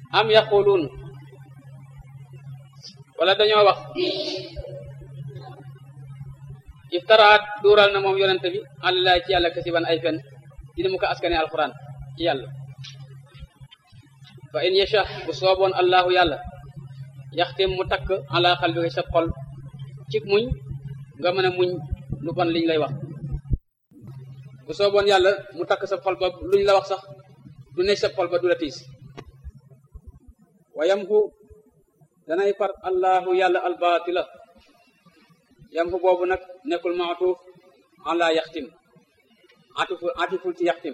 am yaquluun wala dañoo wax iftaraat duural na moom yonente bi àllaay ci yàlla kasiban ay fen dina mu ko askane alquran ci yàlla fa in yasha bu sooboon allahu yàlla yaxtim mu takk ala xalbika sa xol ci muñ nga mën a muñ lu bon liñ lay wax bu sooboon yàlla mu takk sa xol ba luñ la wax sax du ne sa xol ba du la tiis wa yamhu danay far allahu yàlla albaatila yamhu boobu nag nekkul maatuuf ala yaxtim atifu atiful ci yaxtim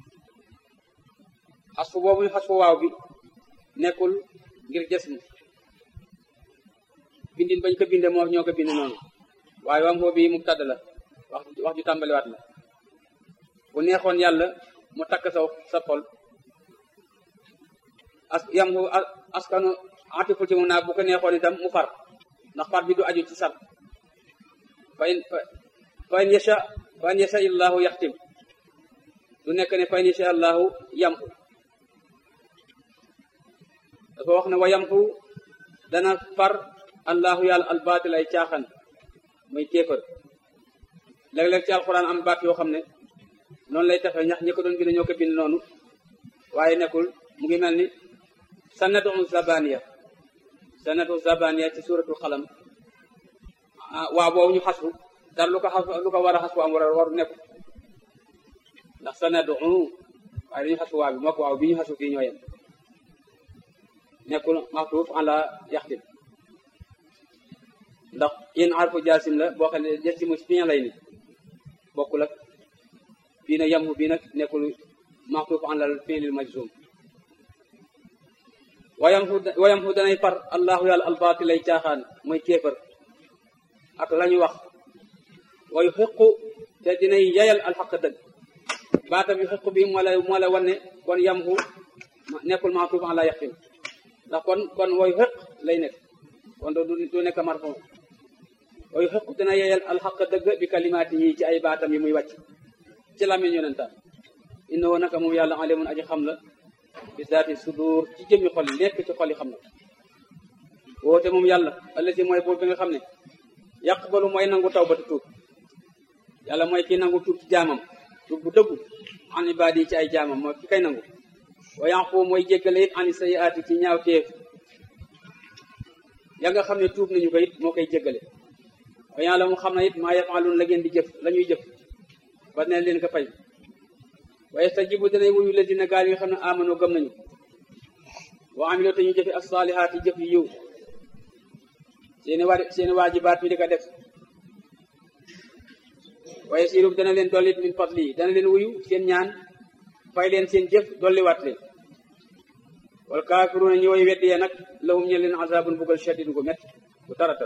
xasfu boobu ñu xasfu waaw bi nekkul ngir jësm bindin bañ ko binde moo ñoo ko binde noonu waaye wam bi mubtad la wax wax ju tàmbaliwaat la bu neexoon yàlla mu takk sa sa xol as yam askanu atiful ci moom naa bu ko neexoon itam mu far ndax far bi du aju ci sar fa in fa in yasha fa in yasha illahu yaxtim du nekk ne fa in yasha allahu yamhu dafa wax ne wa yamhu dana far allahu yàlla albaatil ay caaxaan muy kéefër léeg-léeg ci alxuraan am baat yoo xam ne noonu lay tafe ñax ñi ko doon bind ñoo ko bind noonu waaye nekkul mu ngi mel ni sanatu zabaniya sanatu zabaniya ci suratul xalam waaw boobu ñu xasfu dara lu ko xas lu ko war a xasfu am war a waru nekku ndax sanadu waaye dañu xasfu waa bi moo ko waaw bi ñu xasfu fii ñoo yem nekkul maxtuuf ala yaxtim ndax in arfu jaasim la boo xam ne jasimu fiin lay ni bokkul ak bii nag yamhu bii nag nekkul maxtuuf ala fiilil majzum wayamhu wayamhu danay far allahu yàlla albaati lay caaxaan mooy kéefër ak la ñu wax wayu xiqu te dinay yayal alxaq dëgg baatam yu xiqu bi moo la moo la wane kon yamhu nekkul maxtuuf ala yaxtim ndax kon kon wayu xiq lay nekk kon du du nekk marfu wayu xiqu dina yayal alxaq dëgg bi kalimaati yi ci ay baatam yi muy wàcc ci làmmiñ yonentam innahu naka moom yàlla alimun aji xam la bi zaati sudur ci jëmmi xol yi nekk ci xol yi xam na woote moom yàlla allati mooy boobu bi nga xam ne yaqbalu mooy nangu tawbatu tuub yàlla mooy ki nangu tuub ci jaamam tuub bu dëggu an ibaadi yi ci ay jaamam mooy ki kay nangu wa yanqu mooy jéggale it ani sayiaati ci ñaaw teef ya nga xam ne tuub nañu ko it moo koy jéggale wa yàlla mu xam ne it maa yafaaluun la ngeen di jëf la ñuy jëf ba ne leen ko fay wa yastajibu danay wuyu la dina gaal yi nga xam ne amano gëm nañu wa amiloo te ñu jëfe as-saalihaat yi jëf yi yiw seeni waa seeni waajibaat ñu di ko def waaye siirub dana leen dollit min fadli dana leen wuyu seen ñaan fay leen seen jëf dolliwaat leen wal kaafiruuna ñi way weddi ya nag lahum ñe leen azabun bugal shadid gu met bu taratal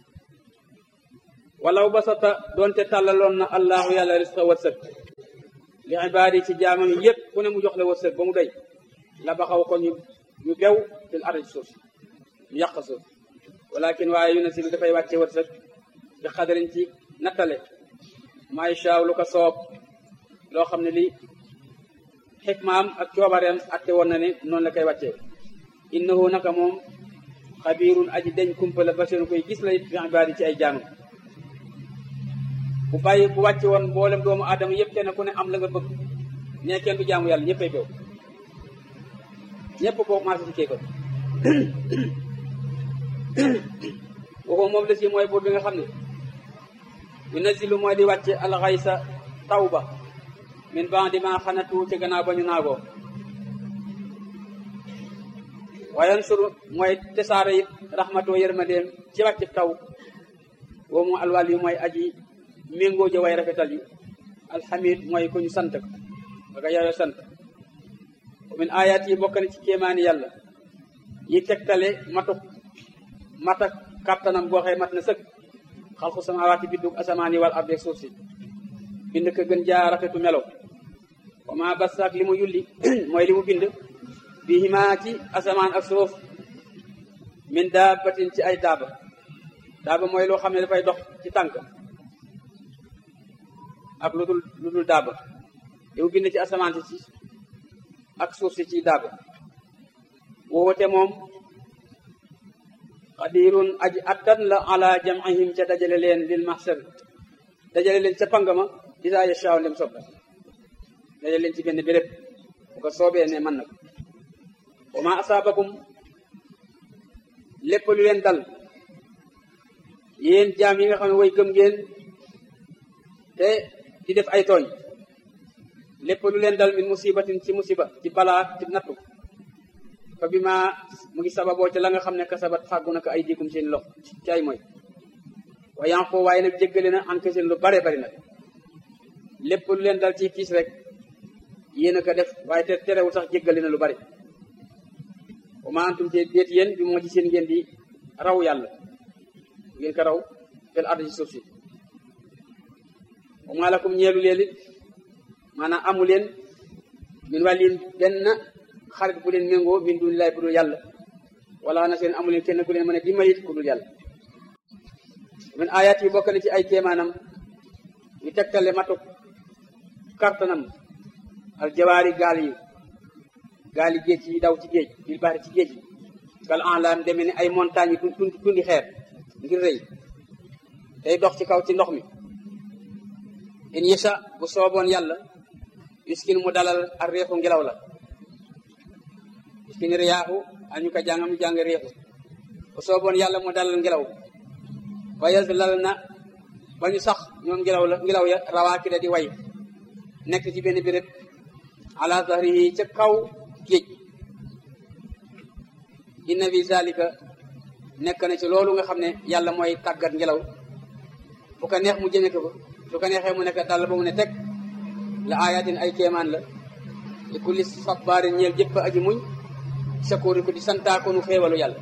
walaw basata doonte tàllaloon na allahu yàlla risqa wërsëg li ibaadi ci jaamam yi yëpp ku ne mu jox la wërsëg ba mu doy la ba xaw ko ñu ñu bew fil ardi suuf ñu yàq suuf walakin waaye yu nasilu dafay wàcce wërsëg bi xadarin ci nattale may shaaw lu ko soob loo xam ne li xikmaam ak coobareem atte woon na ne noonu la koy wàccee innahu naka moom xabirun aji deñ kumpa la basirun koy gis la it bi ibaadi ci ay jaamam bu bàyyi bu wàcce woon mboolem doomu aadama yëpp kenn ku ne am la nga bëgg ne kenn du jaamu yàlla ñëppay bew ñëpp ko commencé ci kéeko waxu moom la si mooy buur bi nga xam ne yu nazilu mooy di wàcce alxaysa taw ba min ba'di ma xanatu ci gannaaw ba ñu naagoo wayan suru mooy tesaare it raxmatoo yërmandeem ci wàcce taw woo mu alwal yu mooy aji méngoo ja way rafetal yi alxamid mooy ku ñu sant ko baka yaayo sant min ayat yi bokk na ci kéemaani yàlla yi tegtale matuk matak kàttanam boo xëy mat na sëkk xalqu samawaati biddug asamaan yi wal ardeeg suuf si bind ko gën jaa rafetu melo wa ma basaak li mu yulli mooy li mu bind bi himaa ci asamaan ak suuf min daabatin ci ay daaba daaba mooy loo xam ne dafay dox ci tànk ak lu dul lu dul daaba li mu bind ci asamaan si ci ak suuf si ci daaba woote moom qadirun aji attan la ala jam'ihim ca dajale leen lil mahsar dajale leen ca pangama isa yashaa lem sob dajale leen ci benn béréb bu ko soobee ne mën na ko wa ma asaabakum lépp lu leen dal yéen jaam yi nga xam ne way gëm ngeen te di def ay tooñ lépp lu leen dal min musibatin ci musiba ci balaa ci nattu fa bi ma mu ngi sababoo ca la nga xam ne kasabat fàggu na ko ay diikum seen lox ci ay mooy wa yanqu waaye nag jéggale na an seen lu bare bari nag lépp lu leen dal ci kiis rek yéen a ko def waaye te terewul sax jéggale na lu bari wa ma antum te déet yéen bi moo ci seen ngeen di raw yàlla ngeen ko raw fel ardi ci suuf si wa maa lakum ñeelu leen it maanaam amu leen min wàllin benn xarit bu leen méngoo min dun laay bu dul yàlla wala na seen amu leen kenn ku leen mën a dimbalit ku dul yàlla min ayat yi bokk na ci ay kéemaanam ñu tegtale matuk kartanam al jawaari gaal yi gaal yi géej yi daw ci géej bil bari ci géej yi kal enlam demee ni ay montagne yi tun tundi xeer ngir rëy day dox ci kaw ci ndox mi in yasha bu sooboon yàlla yuskin mu dalal ak réexu ngelaw la yuskin riyaaxu añu ko jàngam ñu jàng réexu bu sooboon yàlla mu dalal ngelaw ba yas lal na ba ñu sax ñoom ngelaw la ngelaw ya rawaaki da di way nekk ci benn béréb ala zahrihi ca kaw géej inna fi zalika nekk na ci loolu nga xam ne yàlla mooy tàggat ngelaw fu ko neex mu jëme ko ba su ko neexee mu nekk dal ba mu ne teg la ayatin ay kéemaan la li kulli sabbaarin ñeel jëpp aji muñ shakuuri ko di santaakonu xéewalu yàlla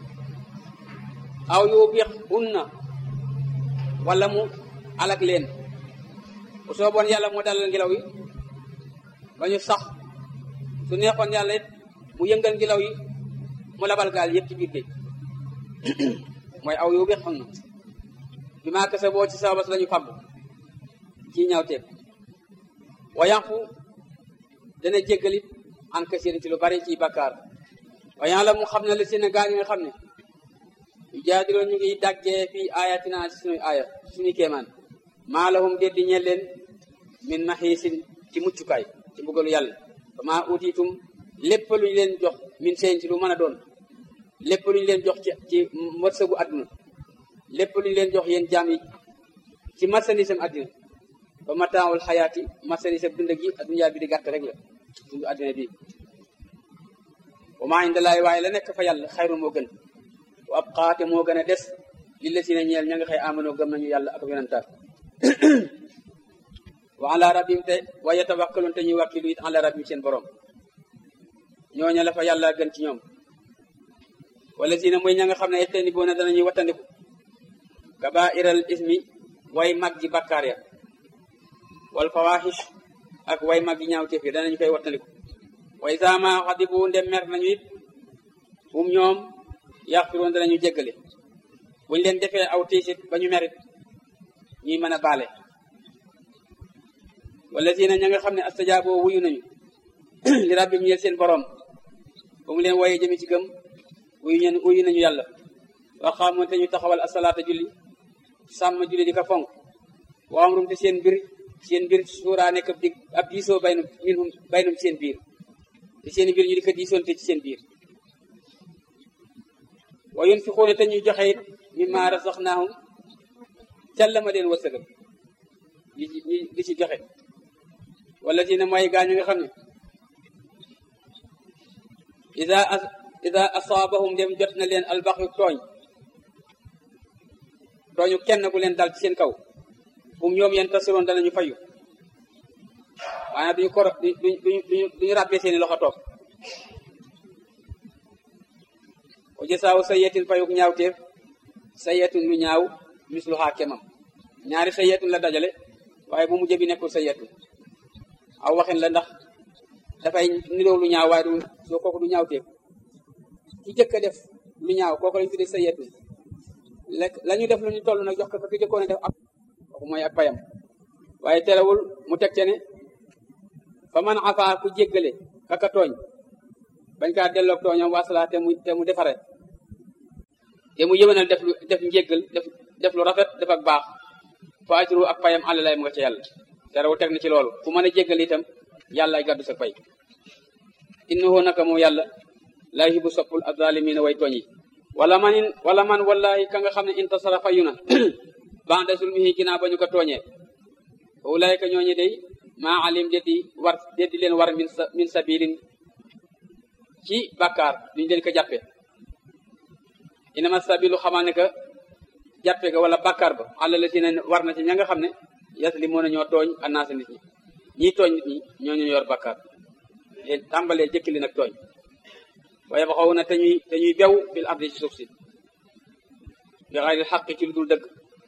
aw yubix hunna wala mu alak leen bu sooboon yàlla mu dalal ngelaw yi ba ñu sax su neexoon yàlla it mu yëngal ngelaw yi mu labal gaal yëpp ci biir géej mooy aw yubix hunna bi maa kese boo ci sababas lañu fàggu ci ñaawteef wa yanqu dana jéggalit an kasirin ci lu bari ci bakkaar wa yàlla mu xam ne la seen gaa ñi nga xam ne yu jaadiloo ñu ngi daggee fii ayatina ci suñuy aaya suñuy kéemaan maa lahum déet di ñeel leen min maxiisin ci muccukaay ci mbugalu yàlla fa maa utiitum lépp lu ñu leen jox min seen ci lu mën a doon lépp lu ñu leen jox ci ci wërsëgu àdduna lépp lu ñu leen jox yéen jaam yi ci marchandise am àddina ba mataawul xayaati marchandise am dund gi adduna bi di gàtt rek la dund àddina bi wa maa indallaahi waaye la nekk fa yàlla xayru moo gën wa ab xaate moo gën a des li la si ne ñeel ña nga xëy amanoo gëm nañu yàlla ak yonentaat wa ala rabbim te wa yatawakkalun te ñuy wàkkilu it ala rabbim seen borom ñooña la fa yàlla gën ci ñoom wala si ne mooy ña nga xam ne etteni boo ne danañuy wattandiku kabairal ismi way mag ji bakkaar ya wal fawahish ak way mag yi ñaawteef yi danañu koy wattandiku way sama xadibu ndem mer nañu it um ñoom yaxfiroon danañu jéggale buñ leen defee aw tiisit ba ñu merit ñuy mën a baale wala si na ña nga xam ne astajaaboo wuyu nañu li rabbim ñeel seen borom ba mu leen woyee jëmi ci gëm wuyu ñen wuyu nañu yàlla waxaamoon te ñu taxawal asalaata julli sàmm julli di ko fonk waam rum te seen mbir seen mbir suuraa nekk di ab diisoo baynum minhum baynum seen biir te seen mbir ñu di ko diisoonte ci seen biir wa yunfiquuna te ñuy joxe it mimma razaqnaahum càlla ma leen wërsëgal di di ci joxe wala si ne mooy gaañu nga xam ne ida ida asaabahum dem jot na leen albaxyu tooñ tooñu kenn ku leen dal ci seen kaw bum ñoom yeen tasiroon danañu fayu maanaam duñu koro duñu duñu duñu ràbbee seeni loxo toog o jësaawu sayetin fayuk ñaawteef sayetun lu ñaaw misluhaa kemam ñaari sayetun la dajale waaye bu mujj bi nekkul sayetun aw waxin la ndax dafay niroo lu ñaaw waaye du soo kooku du ñaawteef ki jëkk a def lu ñaaw kooku lañu tuddee sayetun lekk la ñu def lu ñu toll nag jox ko fa ki jëkkoon a def ak kooku mooy ak payam waaye terewul mu teg ce ne fa man afa ku jéggale kaka tooñ bañ kaa delloog tooñam wasala te mu te mu defare te mu yëwénal def lu def njéggal def def lu rafet def ak baax fa ajru ak payam àll lay mu nga ca yàlla te rew teg na ci loolu ku mën a jéggal itam yàlla ay gàddu sa pay innahu naka moom yàlla laa yuhibbu soppul azaalimiina way tooñ yi wala man in wala man wallahi ka nga xam ne intasara fayu na ba'da zulmihi ginnaaw ba ñu ko tooñee ulaayka ñooñu day maa alim deddi war deddi leen war min sa min sabilin ci bàkkaar duñu leen ko jàppe inama sabilu xamaa ne que jàppe ga wala bàkkaar ba àlla la si ne war na ci ña nga xam ne yaslimoon na ñoo tooñ annaasa nit ñi ñii tooñ nit ñi ñoo ñu yor bàkkaar leen tàmbalee jëkki li nag tooñ waaye ba xaw na te ñuy te ñuy bew fil ardi ci suuf si bi xayril xaq ci lu dul dëgg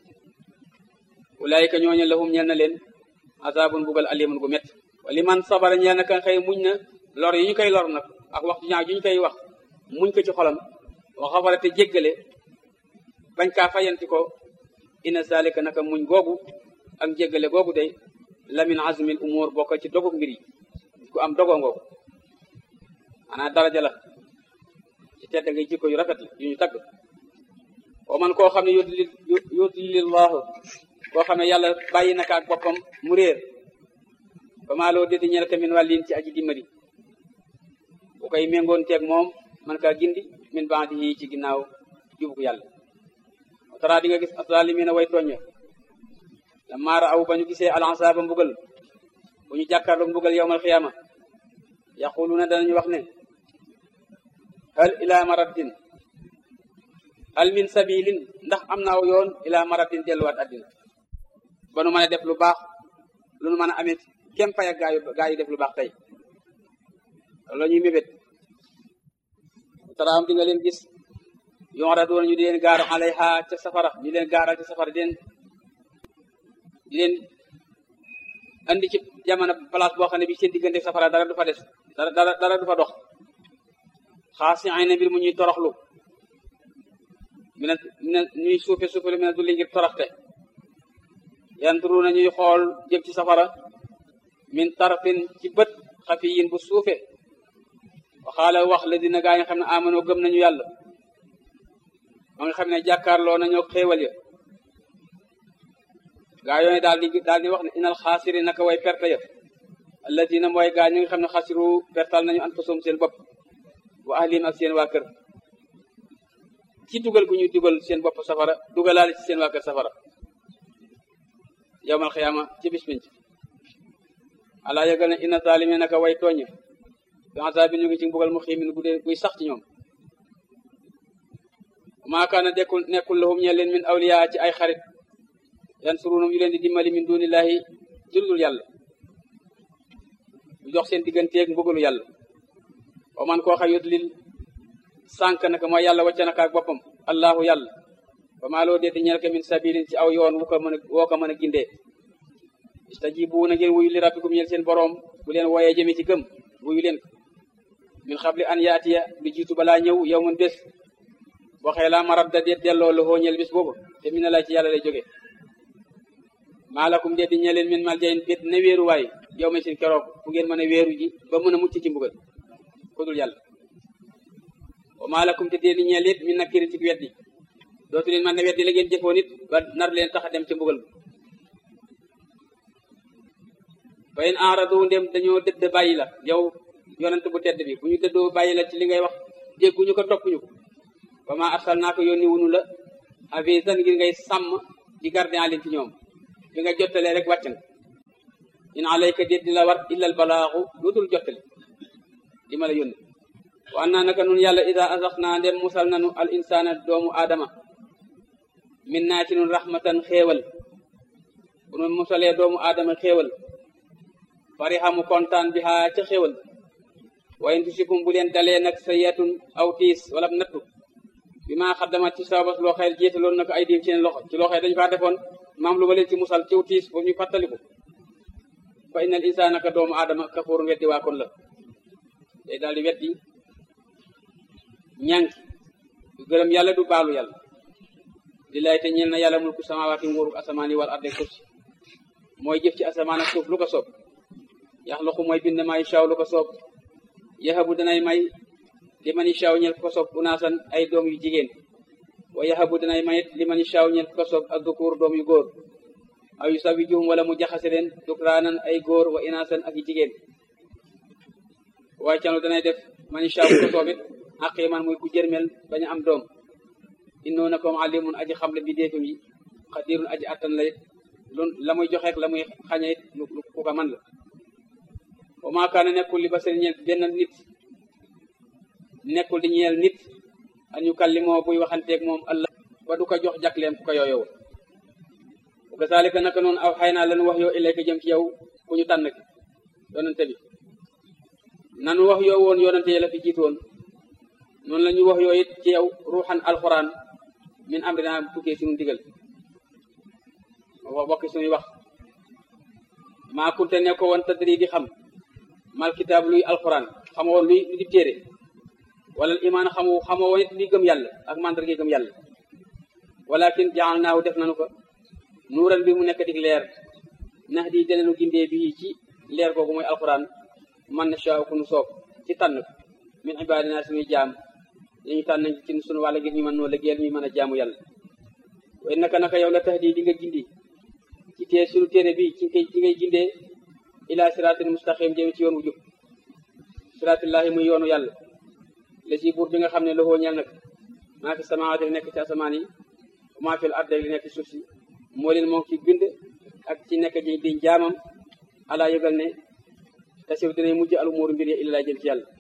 ulaayika ñooñu lahum ñeel na leen azabun bugal alimun gu métti wali man sabara ñeel na kan xëy muñ na lor yi ñu koy lor nag ak wax ju ñaaw ju ñu koy wax muñ ko ci xolam wa xafara te jéggale bañ kaa fayanti ko inna zalika naka muñ googu ak jéggale googu day lamin azmil umur bokk ci dogu mbir yi ku am dogoo ngoogu maanaam daraja la ci tedd ngay jikko yu rafet la yu ñu tagg wa man koo xam ne yudlil yudlilillahu koo xam ne yàlla bàyyi naka ak boppam mu réer ba maa loo déti ñel ka min wàllin ci aji dimbali bu koy méngoon teeg moom man kaa gindi min baadi yi ci ginnaaw jubuk yàlla tara di nga gis azalimina way tooña la maara aw ba ñu gisee alansaaba mbugal bu ñu jàkkaarloog mbugal yowmal xiyaama yaquluna danañu wax ne hal ila maraddin hal min sabilin ndax am na aw yoon ila maraddin delluwaat addina ba nu mën a def lu baax lu nu mën a amee kem pay ak gaayu gaa yi def lu baax tey loolu la ñuy mébét taraam di nga leen gis yonradoona ñu di leen gaar alayha ca safara ñu leen gaaral ca safara di leen di leen andi ci jamono place boo xam ne bi seen diggante safara dara du fa des dara dara dara du fa dox xaasi ay na mbir mu ñuy toroxlu mina mina ñuy suufe suufelu mina du li ngir toroxte yanturu na ñuy xool jëm ci safara min tarfin ci bët xafiyin bu suufe waxaala wax la dina gaa yi nga xam ne amanoo gëm nañu yàlla ma nga xam ne jàkkaarloo nañoo xéewal ya gaa yooyu daal di daal di wax ne inal xaasiri naka way perte ya alladina mooy gaa ñi nga xam ne xasiru pertal nañu anfusum seen bopp wa ahlim ak seen waa kër ci dugal gu ñuy dugal seen bopp safara dugalaale ci seen waa kër safara yowmal xiyaama ci bis pinc alaa yëgal ne inna zaalimiin naka way tooñ bi azaabi ñu ngi ci mbugal mu xiimin gu dee guy sax ci ñoom maa kaana dekkul nekkul lahum ñe leen min awliya ci ay xarit yansurunum yu leen di dimbali min dunillahi jullul yàlla ñu jox seen digganteeg mbugalu yàlla wa man koo xa yudlil sànk naka mooy yàlla wàcca naka ak boppam allahu yàlla ba maa loo deeti ñel ka min sabilin ci aw yoon wu ko mën a woo ko mën a gindee istajibu na ngeen wuyu li rabbikum ñel seen boroom bu leen wooyee jëme ci gëm wuyu leen ko min xabli an yaatiya lu jiitu balaa ñëw yow mun bés waxee laa marab da deet delloo la ñel bés boobu te mi na laa ci yàlla lay jóge maalakum deet di ñeleen min mal jayin bét na wéeru waay yow ma seen keroog fu ngeen mën a wéeru ji ba mën a mucc ci mbugal ku dul yàlla wa maalakum te deet di ñeel it min nakkirin ci weddi dootu leen man ne weddi la ngeen jëfoon it ba nar leen tax a dem ci mbugal fa in aradu ndem dañoo dëdd bàyyi la yow yonent bu tedd bi bu ñu dëddoo bàyyi la ci li ngay wax dégguñu ko toppuñu ko ba ma arsal naa ko yónni wunu la avisan ngir ngay sàmm di garder en ligne ci ñoom bi nga jottalee rek wàcc nga in alayka déet di la war illal balaaxu lu dul jottali di ma la yónni wa annaa naka nun yàlla ida asax naa ndem musal nanu al insana doomu aadama min naa ci nun rahmatan xéewal bu nun musalee doomu aadama xéewal farihamu kontaan bi xaa ca xéewal wayen tusikum bu leen dalee nag sa yetun aw tiis wala nattu bi maa xaddamat ci sababas loo xëy jiitaloon na ko ay diim seen loxo ci loo xëy dañu faa defoon maam lu ma leen ci musal ciw tiis boobu ñu fàttaliku fa innal insaana ka doomu aadama kafuurun weddi waa kon la day daal di weddi ñànki du gërëm yàlla du baalu yàlla lillaay te ñeel na yàlla mulku samaawaati nguuru asamaan yi wal arde kursi mooy jëf ci asamaan ak suuf lu ko soob yaxluqu mooy bind may shaw lu ko soob yahabu danay may li man ishaaw ñel ko soob unaasan ay doom yu jigéen wa yahabu danay mayit li man ishaaw ñel ko soob ak dukuur doom yu góor aw yu sawi juhum wala mu jaxase leen dukraanan ay góor wa inaasan ak yu jigéen waaye canu danay def man ishaaw ko soobit aqiman muy ku jërmel bañ a am doom innoo na comme alimun aji xam le bi déefam yi xadirun aji attan la it lu la muy joxeek la muy xañe it lu ku ko man la wa maa kaana nekkul li ba seen ñeel benn nit nekkul di ñeel nit an yu kallimoo buy waxanteeg moom allah ba du ko jox jakleem ku ko yooyow wa kazalika naka noonu aw xay naa lanu wax yoo ilayka jëm ci yow ku ñu tànn ki yonante bi nanu wax yoo woon yonante yi la fi jiit woon noonu la ñu wax yoo it ci yow ruuxan alquran min amrina tukkee suñu ndigal wax bokki suñuy wax maa kunte ne ko woon tadri di xam mal kitaab luy alquran xamoo woon luy di téere wala imaan xamu xamoo woon it luy gëm yàlla ak mandarga gëm yàlla walakin jaal naaw def nanu ko nuuran bi mu nekk di leer nax di denenu gindee bi ci leer googu mooy alquran man na shaa ku nu soob ci tànn ko min ibadina suñuy jaam ñu ñu tànn ci suñu wàll ngir ñu mën noo liggéeyal ñu mën a jaamu yàlla way naka naka yow la tax di di nga gindi ci tee suñu téere bi ci ngay ci ngay gindee ila siratil mustaqim jëm ci yoon wu jub siratillahi muy yoonu yàlla la ci buur bi nga xam ne loxoo ñeel nag maa fi samawaati li nekk ci asamaan yi maa fi arde li nekk ci suuf si moo leen moom ci bind ak ci nekk ji di jaamam ala yëgal ne tasiw dinañ mujj al umuuru mbir ya illa jëm ci yàlla